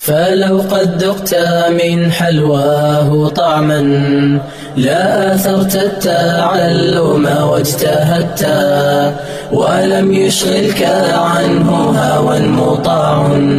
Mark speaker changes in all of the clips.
Speaker 1: فلو قد ذقت من حلواه طعما لا أثرت التعلم واجتهدت ولم يشغلك عنه هوى مطاع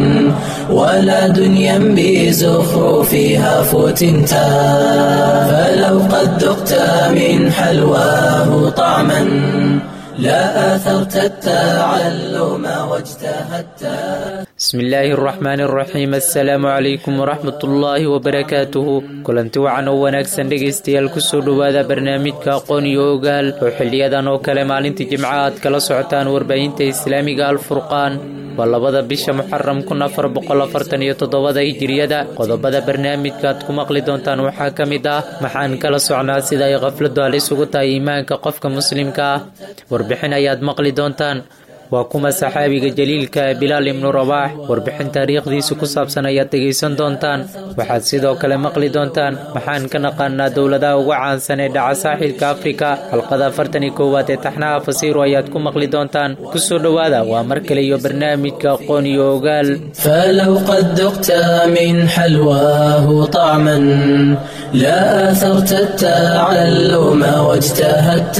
Speaker 1: ولا دنيا بزخرفها فتنتا فلو قد ذقت من حلواه طعما لا أثرت التعلم واجتهدت
Speaker 2: بسم illaahi araxmaan araxiim assalaamu calaykum waraxmat ullaahi wabarakaatuhu kulanti wacan oo wanaagsan dhegaystayaal kusoo dhowaada barnaamijka aqoon iyo ogaal oo xiliyadan oo kale maalintii jimca aad kala socotaan warbaahinta islaamiga alfurqaan waa labada bisha muxaram kun afar boqol afartan iyo toddobada hijiriyada qodobada barnaamijka aad ku maqli doontaan waxaa ka mid ah maxaan kala socnaa sida ay khafladu halis ugu tahay iimaanka qofka muslimka ah warbixin ayaad maqli doontaan waa kuma saxaabiga jaliilka bilaal ibnu rabaax warbixin taariikhdiisa ku saabsan ayaad dhegaysan doontaan waxaad sidoo kale maqli doontaan maxaan ka naqaanaa dowladaha ugu caansan ee dhaca saaxilka afrika xalqada afartan iyo koowaad ee taxnaha fasiiro ayaad ku maqli doontaan kusoo dhowaada waa mar kale iyo barnaamijka aqoon iyo ogaal
Speaker 1: فلو قد ذقت من حلواه طعما لا أثرت التعلم واجتهدت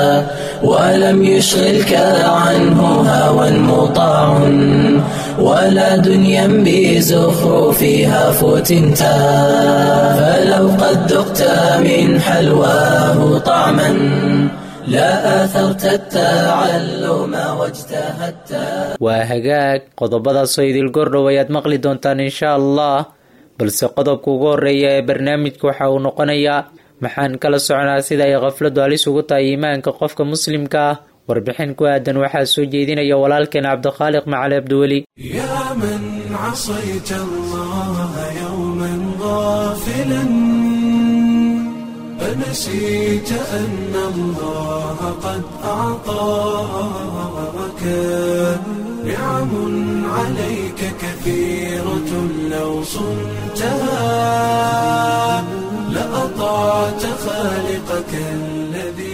Speaker 1: ولم يشغلك عنه هوى مطاع ولا دنيا بزخرفها فتنتا فلو قد ذقت من حلواه طعما لا أثرت التعلم واجتهدت
Speaker 2: waa hagaag qodobadaasoo idil gordhow ayaad maqli doontaan insha allah balse qodobka ugu horeeya ee barnaamijka waxa uu noqonayaa maxaan kala soconaa sida ay khafladu halis ugu tahay iimaanka qofka muslimka ah warbixin ku aadan waxaa soo jeedinaya walaalkeen cabdikhaaliq macali abdiweli
Speaker 3: يا من عصيت الله يوما غافلا أنسيت أن الله قد أعطاك نعم عليك كثيرة لو صنتها لأطعت خالقك الذي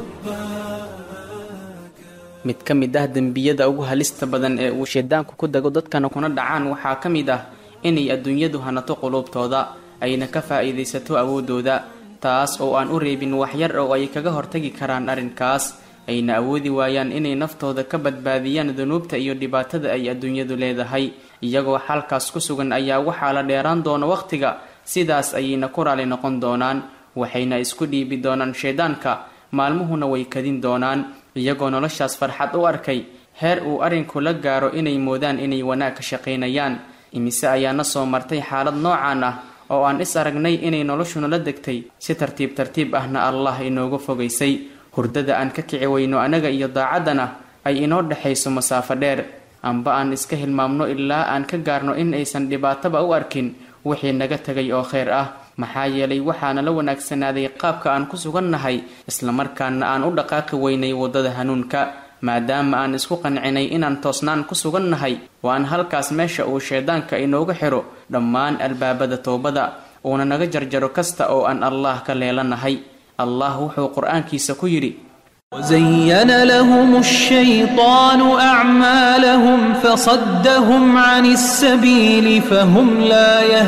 Speaker 3: رباك
Speaker 4: mid ka mid ah dembiyada ugu halista badan ee uu shaydaanku ku dago dadkana kuna dhacaan waxaa ka mid ah inay adduunyadu hanato quluubtooda ayna ka faa'iidaysato awooddooda taas oo aan u reebin waxyar oo ay kaga hortagi karaan arrinkaas ayna awoodi waayaan inay naftooda ka badbaadiyaan dunuubta iyo dhibaatada ay adduunyadu leedahay iyagoo xalkaas ku sugan ayaa waxaa la dheeraan doona wakhtiga sidaas ayayna ku raali noqon doonaan waxayna isku dhiibi doonaan shaydaanka maalmuhuna way kadin doonaan iyagoo noloshaas farxad u arkay heer uu arrinku la gaaro inay moodaan inay wanaag ka shaqaynayaan imise ayaana soo martay xaalad noocaan ah oo aan is aragnay inay noloshuna la degtay si tartiib tartiib ahna allah inooga fogaysay hurdada aan ka kici weyno anaga iyo daacaddana ay inoo dhexayso masaafo dheer amba aan iska hilmaamno ilaa aan ka gaarno in aysan dhibaataba u arkin wixii naga tegay oo kheyr ah maxaa yeelay waxaana la wanaagsanaaday qaabka aan ku sugannahay islamarkaana aan u dhaqaaqi weynay waddada hanuunka maadaama aan isku qancinay inaan toosnaan ku sugannahay waan halkaas meesha uu shaydaanka inooga xidho dhammaan albaabada toobada uuna naga jarjaro kasta oo aan allah ka leelanahay allah wuxuu qur-aankiisa ku yidhi
Speaker 5: وزين لهم الشيطان أعمالهم فصدهم عن السبيل فهم لا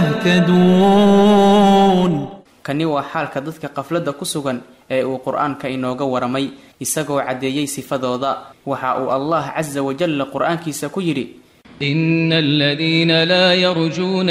Speaker 5: يهتدون
Speaker 4: kani waa xaalka dadka qafladda ku sugan ee uu qur-aanka inooga waramay isagoo caddeeyey sifadooda waxa uu allah casa wajalla qur-aankiisa ku yidhi
Speaker 6: إن الذين لا يرجون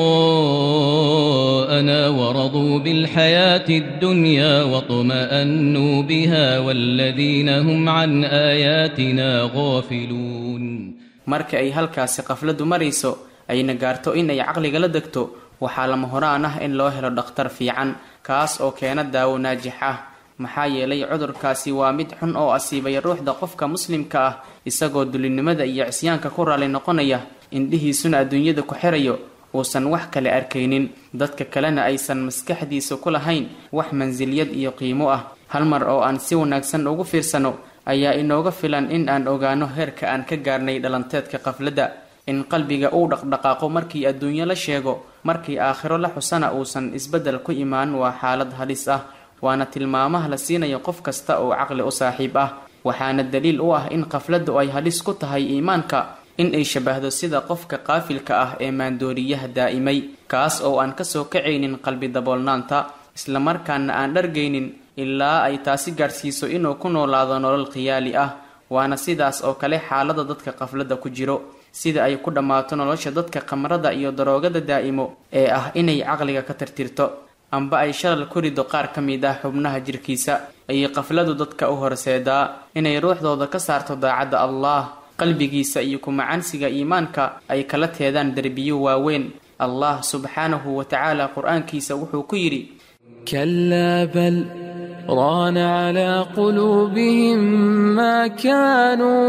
Speaker 6: لقاءنا ورضوا بالحياة الدنيا واطمأنوا بها والذين هم عن آياتنا غافلون
Speaker 4: marka ay halkaasi qafladdu marayso ayna gaarto in ay caqliga la degto waxaa lama horaan ah in loo helo dhakhtar fiican kaas oo keena daawo naajix ah maxaa yeelay cudurkaasi waa mid xun oo asiibay ruuxda qofka muslimka ah isagoo dulinimada iyo cisyaanka ku raali noqonaya indhihiisuna adduunyada ku xirayo uusan wax kale arkaynin dadka kalena aysan maskaxdiisa ku lahayn wax mansilyad iyo qiimo ah hal mar oo aan si wanaagsan ugu fiirsano ayaa inooga filan in aan ogaano heerka aan ka gaarnay dhalanteedka qafladda in qalbiga uu dhaqdhaqaaqo markii adduunyo la sheego markii aakhiro la xusana uusan isbeddel ku imaan waa xaalad halis ah waana tilmaamaha la siinayo qof kasta oo caqli u saaxiib ah waxaana daliil u ah in qafladdu ay halis ku tahay iimaanka in ay shabahdo sida qofka qaafilka ah ee maandooriyaha daa'imay kaas oo aan kasoo kacaynin qalbi daboolnaanta islamarkaana aan dhargaynin ilaa ay taasi gaadhsiiso inuu ku noolaado nolol khiyaali ah waana sidaas oo kale xaalada dadka qafladda ku jiro sida ay ku dhammaato nolosha dadka khamrada iyo daroogada daa'imo ee ah inay caqliga ka tirtirto amba ay shalal ku rido qaar ka mid ah xubnaha jirkiisa ayay qafladu dadka u horseedaa inay ruuxdooda ka saarto daacadda allah qalbigiisa iyo kumacansiga iimaanka ay kala teedaan derbiyo waaweyn allah subxaanahu wa tacaala qur-aankiisa wuxuu ku yidhi
Speaker 7: كلا بل ران على قلوبهم ما كانوا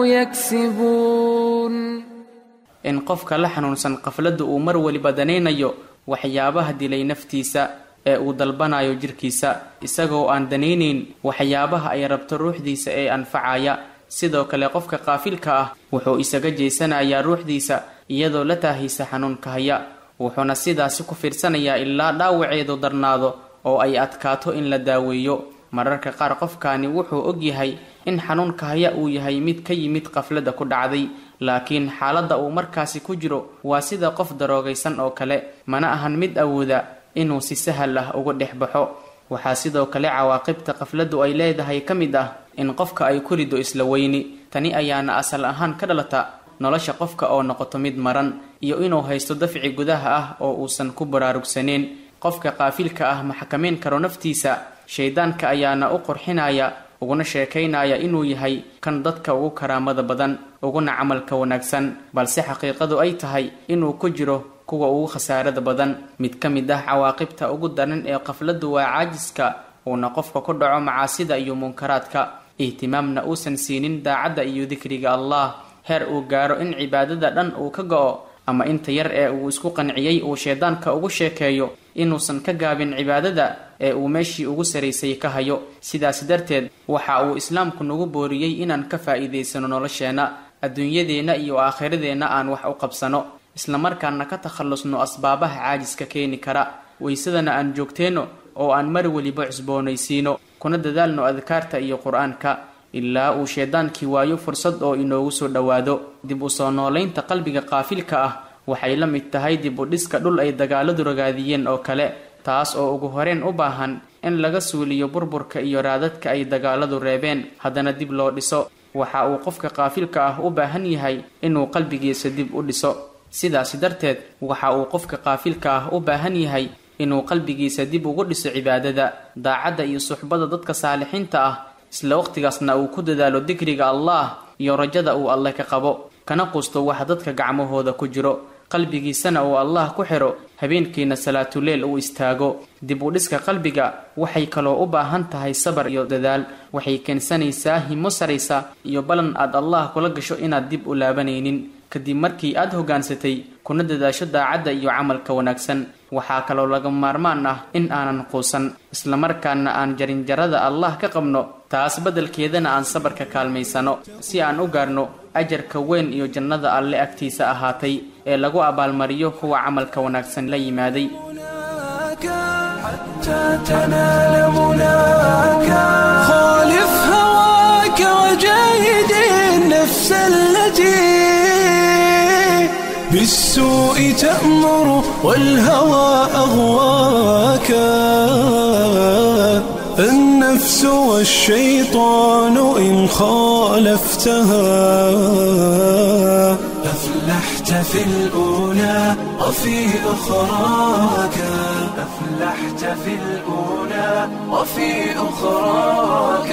Speaker 7: يكسبون
Speaker 4: in qofka la xanuunsan qafladda uu mar weliba danaynayo waxyaabaha dilay naftiisa ee uu dalbanayo jirkiisa isagoo aan danaynayn waxyaabaha ay rabto ruuxdiisa ee anfacaya sidoo kale qofka qaafilka ah wuxuu isaga jeysanayaa ruuxdiisa iyadoo la taahaysa xanuunka haya wuxuuna sidaasi ku fiirsanayaa ilaa dhaawaceedu darnaado oo ay adkaato in la daaweeyo mararka qaar qofkaani wuxuu ogyahay in xanuunka haya uu yahay mid ka yimid qafladda ku dhacday laakiin xaaladda uu markaasi ku jiro waa sida qof daroogaysan oo kale mana ahan mid awooda inuu si sahal ah uga dhex baxo waxaa sidoo kale cawaaqibta qafladdu ay leedahay ka mid ah in qofka ay ku rido isla weyni tani ayaana asal ahaan ka dhalata nolosha qofka oo noqoto mid maran iyo inuu haysto dafci gudaha ah oo uusan ku baraarugsaneyn qofka qaafilka ah ma xakameyn karo naftiisa shaydaanka ayaana u qurxinaya uguna sheekaynaya inuu yahay kan dadka ugu karaamada badan uguna camalka wanaagsan balse xaqiiqadu ay tahay inuu ku jiro kuwa ugu khasaarada badan mid ka mid ah cawaaqibta ugu daran ee qafladdu waa caajiska uuna qofka ku dhaco macaasida iyo munkaraadka ihtimaamna uusan siinin daacadda iyo dikriga allah heer uu gaaro in cibaadada dhan uu ka go-o ama inta yar ee uu isku qanciyey uu shaydaanka ugu sheekeeyo inuusan ka gaabin cibaadada ee uu meeshii ugu saraysay ka hayo sidaas darteed waxa uu islaamku nagu booriyey inaan ka faa'iidaysano nolosheenna adduunyadeenna iyo aakhiradeenna aan wax u qabsano islamarkaana ka takhallusno asbaabaha caajiska keeni kara waysadana aan joogteenno oo aan mar weliba cusboonaysiino kuna dadaalno adkaarta iyo qur-aanka ilaa uu shaydaankii waayo fursad oo inoogu soo dhowaado dib u soo noolaynta qalbiga qaafilka ah waxay la mid tahay dib u dhiska dhul ay dagaaladu ragaadiyeen oo kale taas oo ugu horeen u baahan in laga suuliyo burburka iyo raadadka ay dagaaladu reebeen haddana dib loo dhiso waxa uu qofka qaafilka ah u baahan yahay inuu qalbigiisa dib u dhiso sidaasi darteed waxa uu qofka qaafilka ah u baahan yahay inuu qalbigiisa dib ugu dhiso cibaadada daacadda iyo suxbada dadka saalixiinta ah isla waqtigaasna uu ku dadaalo dikriga allah iyo rajada uu alle ka qabo kana qusto waxa dadka gacmahooda ku jiro qalbigiisana uu allah ku xidho habeenkiina salaatuleel uu istaago dib u dhiska qalbiga waxay kaloo u baahan tahay sabar iyo dadaal waxay keensanaysaa himo saraysa iyo ballan aad allah kula gasho inaad dib u laabanaynin kadib markii aad hoggaansatay kuna dadaasho daacadda iyo camalka wanaagsan waxaa kaloo laga maarmaan ah in aanan quusan islamarkaana aan jarinjarada allah ka qabno taas beddelkeedana aan sabarka kaalmaysano si aan u gaarno ajarka weyn iyo jannada alle agtiisa ahaatay ee lagu abaalmariyo kuwa camalka wanaagsan la yimaaday
Speaker 3: حتى تنال مناك خالف هواك وجاهد النفس التي بالسوء تأمر والهوى أغواك النفس والشيطان إن خالفتها أفلحت في الأولى وفي أخراك أفلحت في الأولى وفي أخراك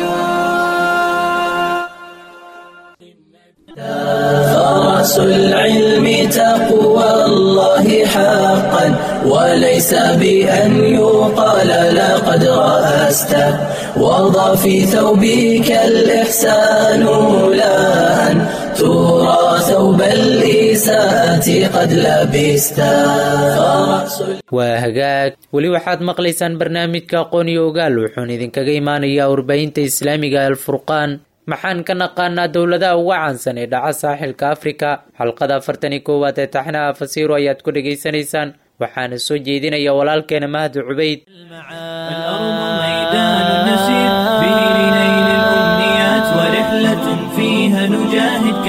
Speaker 1: فرأس العلم تقوى الله حقا وليس بأن يقال لقد رأست وضع في ثوبك الإحسان لا أن ترى ثوب الإساءة قد لبست فرأس
Speaker 2: waa hagaag weli waxaad maqlaysaan barnaamijka aqoon iyo ogaal wuxuuna idinkaga imaanayaa warbaahinta islaamiga alfurqaan maxaan ka naqaanaa dowladaha uga caansan ee dhaca saaxilka afrika xalqada afartan iyo koowaad ee taxnaha fasiiro ayaad ku dhegaysanaysaan waxaana soo jeedinaya walaalkeena mahdi cubayd
Speaker 8: الأرض ميدان نسير به لنيل الأمنيات ورحلة فيها نجاهد كي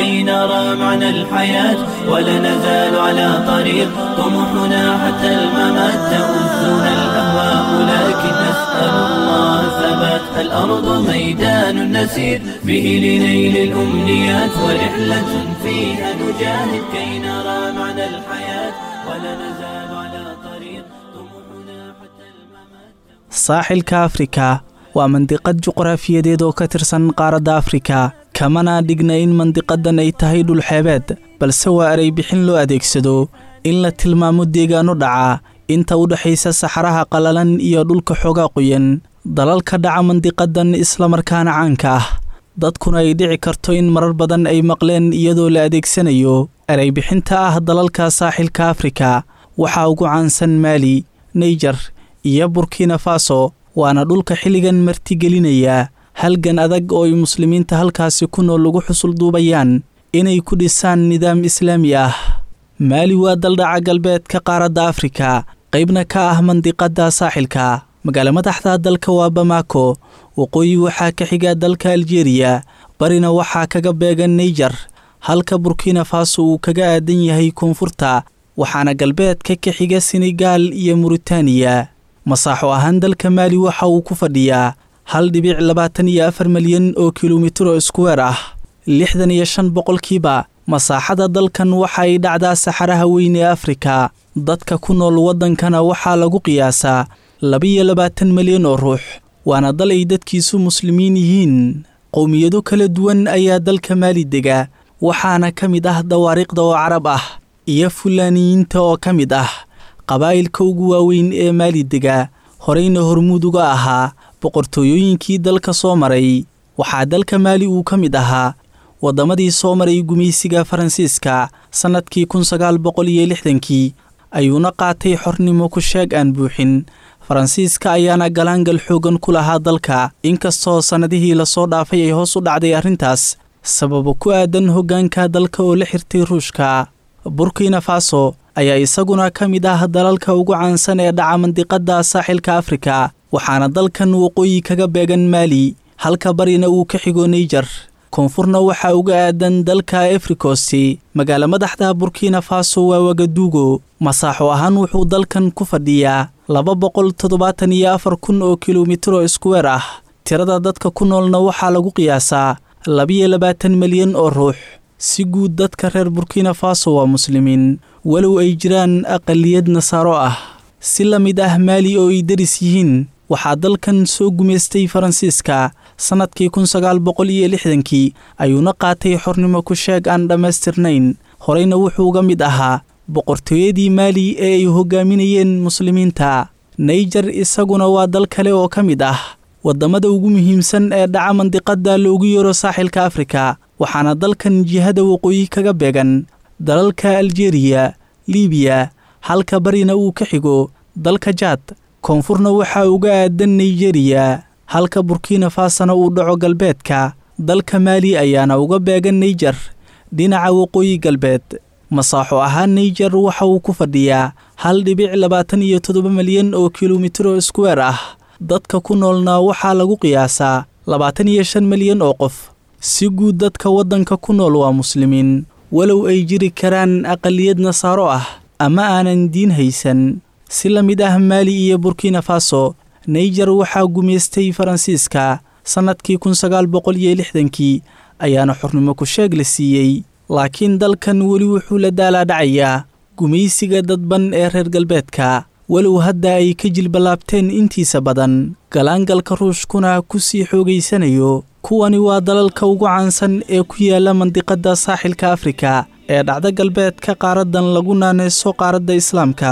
Speaker 1: كي نرى معنى الحياة ولا نزال على طريق طموحنا حتى الممات تؤذنا الأهواء لكن نسأل الله ثبات الأرض ميدان نسير به لنيل الأمنيات ورحلة فيها نجاهد كي نرى معنى الحياة ولا نزال على طريق طموحنا حتى الممات
Speaker 8: saaxilka afrika waa mandiqad juqraafiyadeed oo ka tirsan qaaradda afrika kamana dhigna in mandiqadan ay tahay dhulxeebeed balse waa eray bixin loo adeegsado in la tilmaamo deegaano dhaca inta u dhexaysa saxaraha qallalan iyo dhulka xoogaa qoyan dalalka dhaca mandiqadan islamarkaana caanka ah dadkuna ay dhici karto in marar badan ay maqleen iyadoo la adeegsanayo eray bixinta ah dalalka saaxilka afrika waxaa ugu caansan maali neyjar iyo burkina faso waana dhulka xilligan martigelinaya halgan adag oo ay muslimiinta halkaasi ku nool lagu xusul duubayaan inay ku dhisaan nidaam islaami ah maali waa daldhaca galbeedka qaaradda afrika qaybna ka ah mandiqadda saaxilka magaalo madaxda dalka waa bamako waqooyi waxaa ka xiga dalka aljeriya barina waxaa kaga beegan neyjar halka burkina faso uu kaga aadan yahay koonfurta waxaana galbeedka ka xiga senegaal iyo muritaaniya masaaxo ahaan dalka maali waxa uu ku fadhiyaa hal dhibic labaatan iyo afar malyan oo kilomitiro iskuweer ah lixdan iyo shan boqolkiiba masaaxada dalkan waxa ay dhacdaa saxaraha weyn ee afrika dadka ku nool waddankana waxaa lagu qiyaasaa labiyo labaatan malyan oo ruux waana dal ay dadkiisu muslimiin yihiin qowmiyado kala duwan ayaa dalka maali dega waxaana ka mid ah dawaariiqda oo carab ah iyo fulaaniyiinta oo ka mid ah qabaa'ilka ugu waaweyn ee maali dega horeyna hormuud uga ahaa boqortooyooyinkii dalka soo maray waxaa dalka maali uu ka mid ahaa waddamadii soo maray gumaysiga faransiiska sannadkii kun sagaal boqol iyo lixdankii ayuuna qaatay xornimo ku sheeg aan buuxin faransiiska ayaana galaangal xoogan ku lahaa dalka inkastoo sannadihii lasoo dhaafay ay hoos u dhacday arrintaas sababo ku aadan hoggaanka dalka oo la xirtay ruushka burkina faso ayaa isaguna ka mid ah dalalka ugu caansan ee dhaca mandiqadda saaxilka afrika waxaana dalkan waqooyi kaga beegan maali halka barina uu ka xigo neyjar koonfurna waxaa uga aadan dalka efrikosti magaalo madaxda burkina faso waa wagaduugo masaaxo ahaan wuxuu dalkan ku fadhiyaa laba boqol toddobaatan iyo afar kun oo kilomitiro iskuweer ah tirada dadka ku noolna waxaa lagu qiyaasaa labiyo labaatan milyan oo ruux si guud dadka reer burkina faso waa muslimiin walow ay jiraan aqaliyad nasaaro ah si la mid ah maali oo ay deris yihiin waxaa dalkan soo gumaystay faransiiska sannadkii kun sagaal boqol iyo lixdankii ayuuna qaatay xornimo ku sheeg aan dhammaystirnayn horeyna wuxuu ga mid ahaa boqortooyadii maali ee ay hoggaaminayeen muslimiinta nayjar isaguna waa dal kale oo ka mid ah waddamada ugu muhiimsan ee dhaca mandiqadda loogu yeero saaxilka afrika waxaana dalkan jihada waqooyi kaga beegan dalalka aljeriya libiya halka barina uu ka xigo dalka jaad koonfurna waxaa uga aadan nigeriya halka burkina fasona uu dhaco galbeedka dalka maali ayaana uga beegan nayjar dhinaca waqooyi galbeed masaaxo ahaan nayjar waxa uu ku fadhiyaa hal dhibic labaatan iyo toddoba milyan oo kilomitiro iskuweer ah dadka ku noolna waxaa lagu qiyaasaa labaatan iyo shan milyan oo qof si guud dadka waddanka ku nool waa muslimiin walow ay jiri karaan aqaliyad nasaaro ah ama aanan diin haysan si la mid ah maali iyo burkina faso nayjar waxaa gumaystay faransiiska sannadkii kun sagaal boqol iyo lixdankii ayaana xornimo ku sheeg la siiyey laakiin dalkan weli wuxuu la daalaadhacayaa gumaysiga dadban ee reer galbeedka walow hadda ay ka jilballaabteen intiisa badan galaangalka ruushkuna ku sii xoogaysanayo kuwani waa dalalka ugu caansan ee ku yaala mandiqadda saaxilka afrika ee dhacda galbeedka qaaradan lagu naaneyso qaaradda islaamka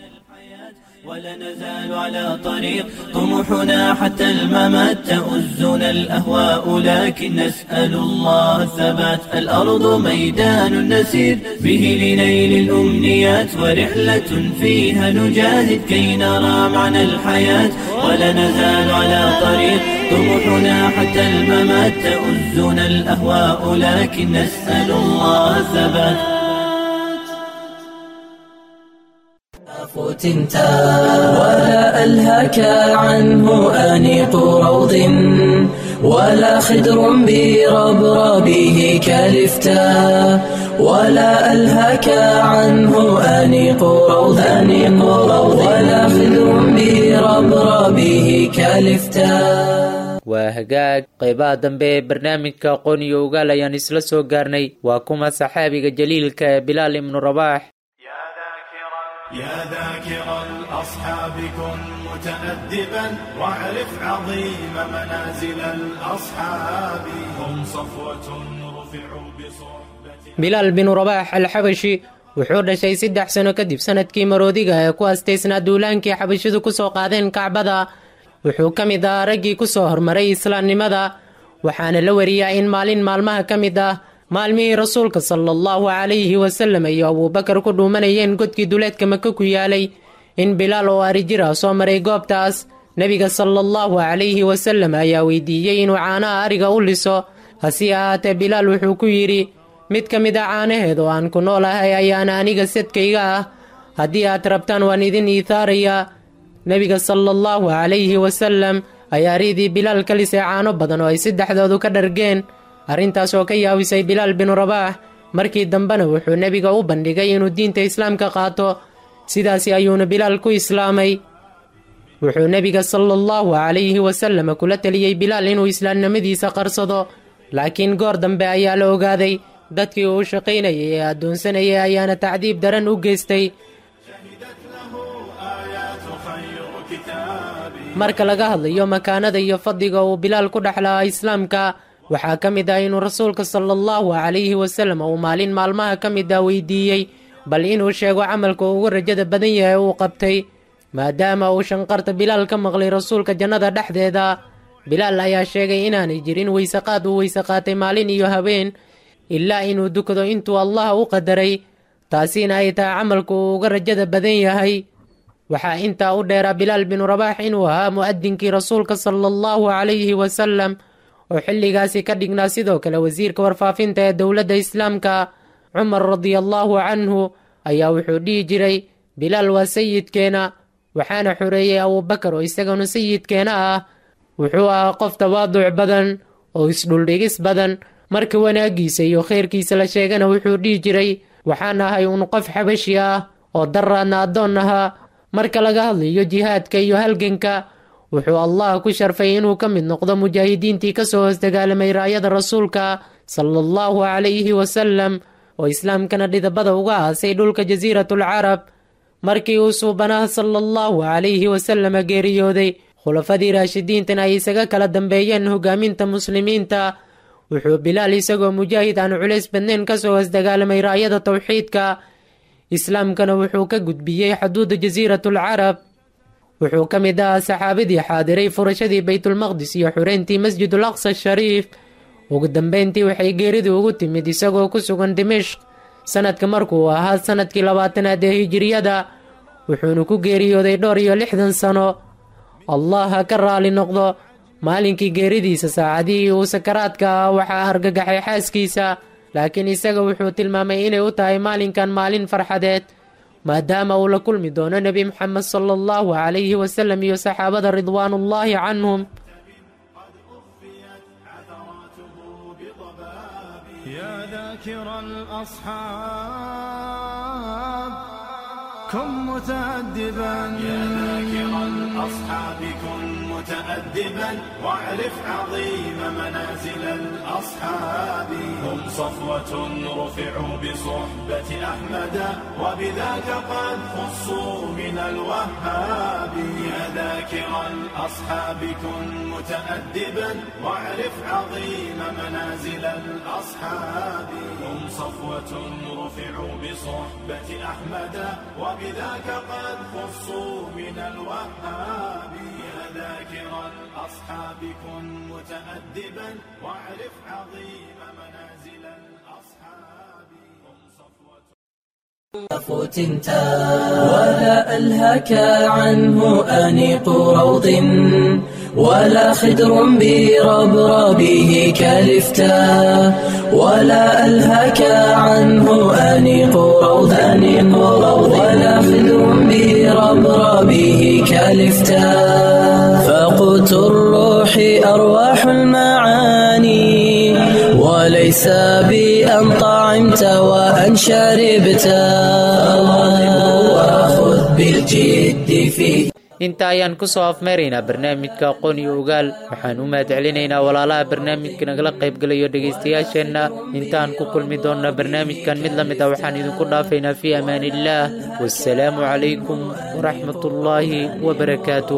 Speaker 1: ولا نزال على طريق طموحنا حتى الممات تؤزنا الأهواء لكن نسأل الله الثبات الأرض ميدان نسير به لنيل الأمنيات ورحلة فيها نجاهد كي نرى معنى الحياة ولا نزال على طريق طموحنا حتى الممات تؤزنا الأهواء لكن نسأل الله الثبات فتنتا ولا ألهك عنه أنيق روض ولا خدر بربربه كلفتا ولا ألهك عنه أنيق روض أنيق روض ولا خدر بربربه كلفتا
Speaker 2: waa hagaag qaybaha dambe ee barnaamijka aqoon iyo ogaal ayaan isla soo gaarnay waa kuma saxaabiga jaliilka ee bilaal ibnu rabaax
Speaker 3: يا ذاكر الأصحاب كن متأدبا واعرف عظيم منازل الأصحاب هم صفوة رفعوا بصحبة
Speaker 9: bilaal binu rabaax alxabashi wuxuu dhashay saddex sano kadib sanadkii maroodiga ee ku astaysnaa duulaankii xabashidu ku soo qaadeen kacbada wuxuu ka mid ahaa raggii ku soo hormaray islaamnimada waxaana la wariyaa in maalin maalmaha ka mid ah maalmihii rasuulka sala allahu calayhi wasalam iyo abuubakar ku dhuumanayeen godkii duleedka maka ku yaalay in bilaal oo arijir ah soo maray goobtaas nebiga sala allahu calayhi wasalam ayaa weydiiyey inuu caanaha ariga u liso hase ahaatee bilaal wuxuu ku yidhi mid ka mid a caanaheed oo aan ku noolahay ayaana aniga sadkayga ah haddii aad rabtaan waan idin iithaarayaa nebiga sala allahu calayhi wasalam ayaa riidii bilaal ka lisay caano badan oo ay saddexdoodu ka dhargeen arrintaas oo ka yaabisay bilaal binu rabaax markii dambena wuxuu nebiga u bandhigay inuu diinta islaamka qaato sidaasi ayuuna bilaal ku islaamay wuxuu nebiga sala allahu calayhi wasalam kula teliyey bilaal inuu islaamnimadiisa qarsado laakiin goor dambe ayaa la ogaaday dadkii uu shaqaynayay ee addoonsanayay ayaana tacdiib daran u geystay marka laga hadlayo makaanada iyo fadliga uu bilaal ku dhexlahaa islaamka waxaa ka mid ah inuu rasuulka sala allahu calayhi wasalam uu maalin maalmaha ka mid ah weydiiyey bal inuu sheego camalka ugu rajada badan yahay uu qabtay maadaama uu shanqarta bilaal ka maqlay rasuulka jannada dhexdeeda bilaal ayaa sheegay inaanay jirin weysaqaad uu weyse qaatay maalin iyo habeen ilaa inuu dukado intuu allah u qadaray taasina ay tahay camalku uu uga rajada badan yahay waxaa intaa u dheeraa bilaal binu rabaax inuu ahaa mu'adinkii rasuulka sala allahu calayhi wasalam oo xilligaasi ka dhignaa sidoo kale wasiirka warfaafinta ee dowladda islaamka cumar radiallaahu canhu ayaa wuxuu dhihi jiray bilaal waa sayidkeena waxaana xoreeyey abuubakar oo isaganu sayidkeena ah wuxuu ahaa qof tawaaduc badan oo isdhuldhigis badan marka wanaaggiisa iyo khayrkiisa la sheegana wuxuu dhihi jiray waxaan ahay un qof xabashi ah oo daraadna addoon ahaa marka laga hadlayo jihaadka iyo halganka wuxuu allah ku sharfay inuu ka mid noqdo mujaahidiintii ka soo hoos dagaalamay raayada rasuulka sala allahu calayhi wasalam oo islaamkana dhidabada uga aasay dhulka jasiiratul carab markii uu suubanaha sala allahu calayhi wasalama geeriyooday khulafadii raashidiintana ay isaga kala dambeeyeen hogaaminta muslimiinta wuxuu bilaal isagoo mujaahid aan culays badnayn ka soo hoos dagaalamay raayada towxiidka islaamkana wuxuu ka gudbiyey xuduuda jasiiratul carab wuxuu ka mid ahaa saxaabadii xaadiray furashadii baytulmaqdis iyo xureyntii masjidul aqsa shariif ugu dambeyntii waxay geeridii ugu timid isagoo ku sugan dimishq sanadka markuu ahaa sanadkii labaatanaad ee hijiriyada wuxuuna ku geeriyooday dhowr iyo lixdan sano allah ha ka raali noqdo maalinkii geeridiisa saacadihii uu sakaraadka ah waxaa argagaxay xaaskiisa laakiin isaga wuxuu tilmaamay inay u tahay maalinkan maalin farxadeed maadaama uu la kulmi doono nebi moxamed sala allahu calayhi wasalam iyo saxaabada ridwaanullaahi canhum
Speaker 3: يا ذاكر الأصحاب كن متأدبا يا ذاكر الأصحاب كن متأدبا واعرف عظيم منازل الأصحاب هم صفوة رفعوا بصحبة أحمد وبذاك قد خصوا من الوهاب يا ذاكر الأصحاب كن متأدبا واعرف عظيم منازل الأصحاب هم صفوة رفعوا بصحبة أحمد وبذاك قد خصوا من الوهاب يا ذاكر الأصحاب كن متأدبا واعرف عظيم منازل الأصحاب هم صفوة
Speaker 1: فتنتا ولا ألهك عنه أنيق روض ولا خدر بربربه كلفتا ولا ألهك عنه أنيق روض أنيق روض ولا خدر بربربه والإفتاء فقوت الروح أرواح المعاني وليس بأن طعمت وأن شربت وخذ بالجد فيه
Speaker 2: inta ayaan ku soo afmeeraynaa barnaamijka aqoon iyo ogaal waxaan u mahad celinaynaa walaalaha barnaamijka nagala qaybgalayo dhegaystayaasheenna intaan ku kulmi doonna barnaamijkan mid la mid ah waxaan idinku dhaafaynaa fii amaan illaah wassalaamu calaykum waraxmatullaahi wabarakaatuh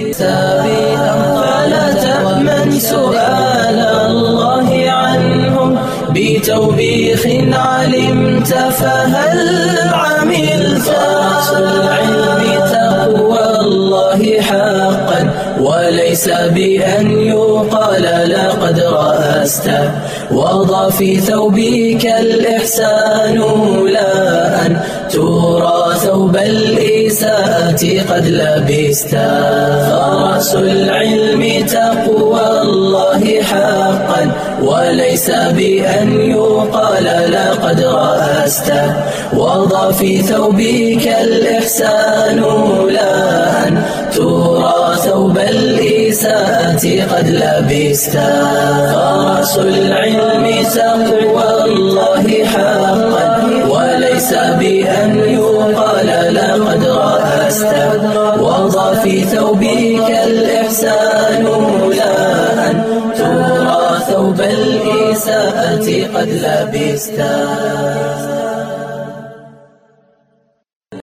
Speaker 1: فلا تأمن سؤال الله عنهم بتوبيخ علمت فهل عملت العلم تقوى الله حقا وليس بأن يقال لقد رأست وضع في ثوبك الإحسان لا أن ترى ثوب الإساءة قد لبست فرأس العلم تقوى الله حقا وليس بأن يقال لقد رأست وضع في ثوبك الإحسان لا أن ترى ثوب الإساءة قد لبست فرأس العلم تقوى الله حقا وليس بأن يقال لقد رأست وضع في ثوبك الإحسان لا أن ترى ثوب الإساءة قد لبست